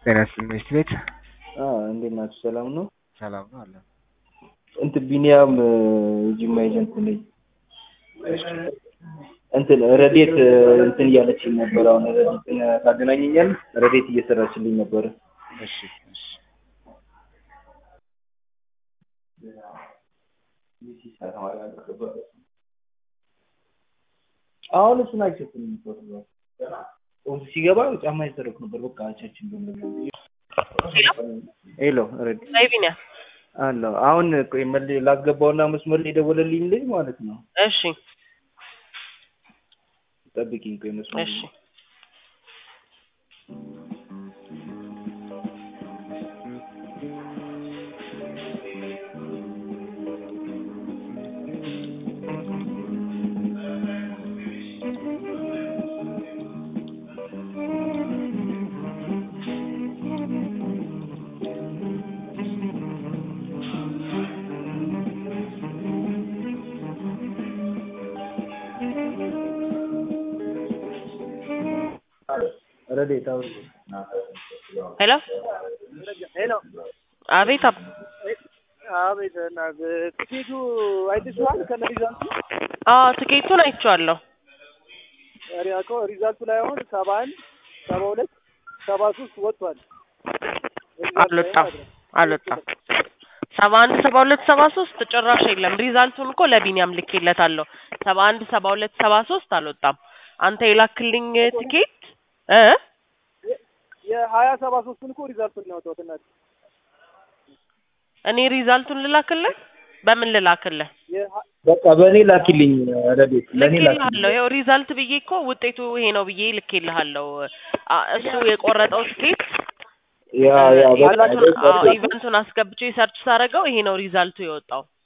ጤና ይስጥልኝ ትምህርት ቤት እንዴት ናችሁ? ሰላም ነው? ሰላም ነው አለ። እንትን ቢኒያም ጅማ ኤጀንት ነኝ። እንትን ረዴት እንትን እያለችኝ ነበር። አሁን ረዴትን ታገናኘኛል? ረዴት እየሰራችልኝ ነበረ። እሺ እሺ አሁን እሱን አይቸትም ሲገባ ጫማ ይሰረቅ ነበር። በቃ አቻችን ሄሎ ረዴት ላይ ቢኒያ አለው አሁን ቆይ መል ላስገባውና መስመር ላይ የደወለልኝ ልጅ ማለት ነው። እሺ ጠብቂኝ ቆይ መስመር እሺ ረዴት አውሪ ሄሎ ሄሎ አቤት አብ አቤት እና ትኬቱ አይተሽዋል? ከነ ሪዛልቱ አዎ ትኬቱን አይቼዋለሁ። ሪያኮ ሪዛልቱ ላይ አሁን ሰባ አንድ ሰባ ሁለት ሰባ ሶስት ወጥቷል። አልወጣም አልወጣም። ሰባ አንድ ሰባ ሁለት ሰባ ሶስት ጭራሽ የለም። ሪዛልቱን እኮ ለቢኒያም ልኬለታለሁ። ሰባ አንድ ሰባ ሁለት ሰባ ሶስት አልወጣም። አንተ የላክልኝ ትኬት እ የሀያ ሰባ ሶስቱን እኮ ሪዛልቱን ነው ያወጣሁት እናቴ። እኔ ሪዛልቱን ልላክልህ? በምን ልላክልህ? የሀ- በቃ በእኔ ላኪልኝ ረዴት ለእኔ ላኪልኝ ልኬልሃለሁ። ይኸው ሪዛልት ብዬ እኮ ውጤቱ ይሄ ነው ብዬ ልኬልሃለሁ። አ- እሱ የቆረጠው ትኬት ያ ያ በቃ ኢቨንቱን አዎ ኢቨንቱን አስገብቼ ሰርች ሳደርገው ይሄ ነው ሪዛልቱ የወጣው።